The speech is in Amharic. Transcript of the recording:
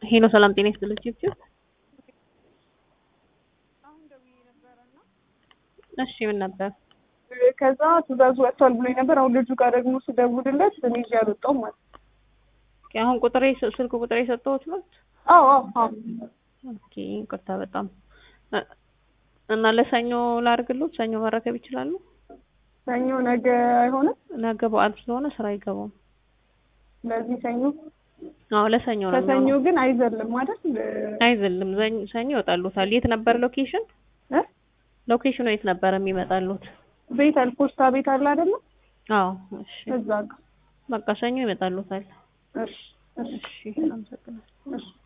ሄሎ ሰላም ጤና ይስጥልኝ ቺፕ እሺ ምን ነበር? ከዛ ትእዛዙ ወጥቷል ብሎኝ ነበር። አሁን ልጁ ጋር ደግሞ ስደውልለት እኔ ይዤ አልወጣሁም ማለት ነው። አሁን ቁጥሬ ስልክ ቁጥሬ የሰጠሁት ነው። አዎ አዎ አዎ ኦኬ ይቅርታ በጣም እና ለሰኞ ላድርግሎት? ሰኞ መረከብ ይችላሉ? ሰኞ ነገ አይሆንም። ነገ በዓል ስለሆነ ስራ አይገባም። ለዚህ ሰኞ አዎ ለሰኞ ነው ከሰኞ የሚሆነው። ግን አይዘልም አይደል? አይዘልም ዘኝ- ሰኞ ይወጣሉታል። የት ነበር ሎኬሽን? እ ሎኬሽኑ የት ነበር የሚመጣሉት? ቤት አለ ፖስታ ቤት አለ አይደለ? አዎ እሺ እዛ ጋር በቃ ሰኞ ይመጣሉታል። እሺ እሺ እሺ አመሰግናለሁ። እሺ